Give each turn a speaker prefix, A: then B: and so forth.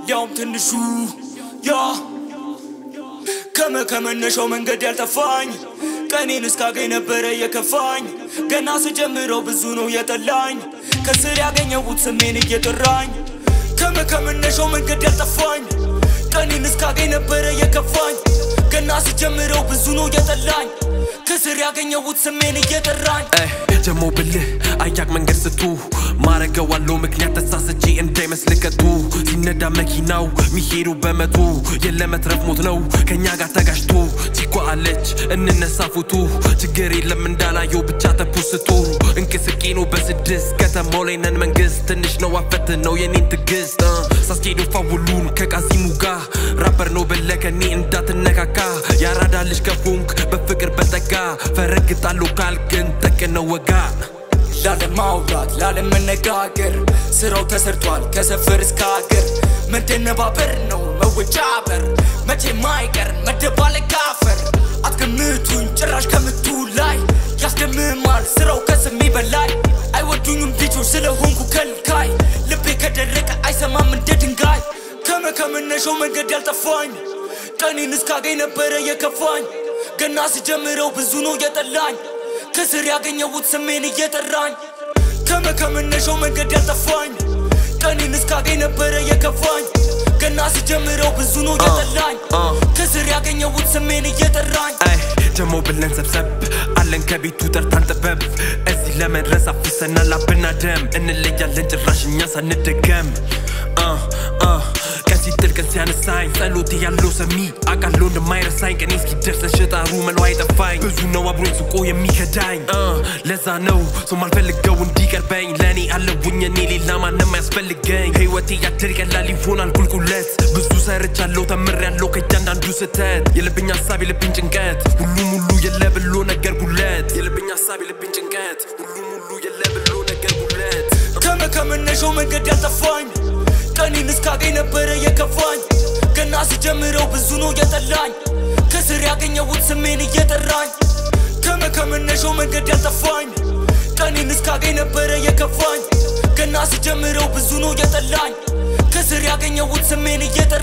A: እንዲያውም ትንሹ ያ ከመከመነሻው መንገድ ያልጠፋኝ ቀኔን እስካገኝ ነበረ የከፋኝ ገና ስጀምረው ብዙ ነው የጠላኝ ከስር ያገኘሁት ስሜን እየጠራኝ ከመከመነሻው መንገድ ያልጠፋኝ ቀኔን እስካገኝ ነበረ የከፋኝ ገና ስጀምረው ብዙ ነው የጠላኝ ከስር ያገኘሁት ስሜን እየጠራኝ
B: ጀሞ ብልህ አያቅ መንገድ ስቱ ማረገዋለው ምክንያት ተሳስቼ እንዳይመስል ከቱ ሲነዳ መኪናው ሚሄዱ በመቶ የለመትረፍ ሞት ነው ከኛ ጋር ተጋጭቶ ቺኳ አለች እንነሳ ፉቱ ችግር የለም እንዳላየው ብቻ ተፑስቱ እንቅስቄ ነው በስድስት ከተማው ላይ ነን መንግስት ትንሽ ነው አፈት ነው የኔን ትግስት ሳስኬዶ ፋውሉን ከቃሲሙ ጋር ራፐር ነው በለ ከኔ እንዳትነካካ ያራዳ ልጅ ከፎንክ በፍቅር በጠጋ ፈረግጣለሁ ካልክን ጠቅነው ወጋ
A: ላለማውራት ላለመነጋገር ስራው ተሰርቷል ከሰፈር እስከ ሀገር መደነባበር ነው መወጫበር መቼ ማይቀር መደባለቅ አፈር አትገምቱኝ ጭራሽ ከምቱ ላይ ያስደምማል ስራው ከስሜ በላይ አይወዱኝም ቢቾች ስለሆንኩ ከልካይ ልቤ ከደረቀ አይሰማም እንደ ድንጋይ ከመከመነሻው መንገድ ያልጠፋኝ ቀኔን እስካገኝ ነበረ የከፋኝ ገና ስጀምረው ብዙ ነው የጠላኝ ከስር ያገኘሁት ስሜን እየጠራኝ ከመከመነሻው መንገድ ያልጠፋኝ ቀኔን እስካገኝ ነበረ የከፋኝ ገና ስጀምረው ብዙ ነው የጠላኝ ከስር ያገኘሁት ስሜን እየጠራኝ
B: አይ ጀሞ ብለን ሰብሰብ አለን ከቤቱ ጠርታን ጥበብ እዚህ ለመድረስ አፍሰናል አብና ደም እንለያለን ጭራሽ እኛ ሳንደገም አ አ ቀን ሲጥል ቀን ሲያነሳኝ ጸሎቴ ያለው ሰሚ አቃለው እንደማይረሳኝ ቀኔ እስኪደርስ ሽጣሩ መለው አይጠፋኝ ብዙ ነው አብሮኝ ስቆ የሚከዳኝ አ ለዛ ነው ሰው ማልፈልገው እንዲቀርበኝ ለእኔ አለውኝ እኔ ሌላ ማንም አያስፈልገኝ ህይወቴ ያድር ቀላል ይሆናል ቁልቁለት ብዙ ሰርቻለሁ ተምሬያለሁ ከእያንዳንዱ ስህተት የልብኝ ሀሳብ የልብኝ ጭንቀት ሁሉም ሁሉ የለ ብሎ ነገር ጉለት የልብኝ ሀሳብ የልብኝ ጭንቀት ሁሉም ሁሉ የለ ብሎ ነገር ጉለት
A: ከመከመነሻው መንገድ ያልጠፋኝ ቀኔን እስካገኝ ነበረ የከፋኝ ገና ስጀምረው ብዙ ነው የጠላኝ ከስር ያገኘሁት ስሜን እየጠራኝ ከመከመነሻው መንገድ ያልጠፋኝ ቀኔን እስካገኝ ነበረ የከፋኝ ገና ስጀምረው ብዙ ነው የጠላኝ ከስር ያገኘሁት ስሜን እየጠራኝ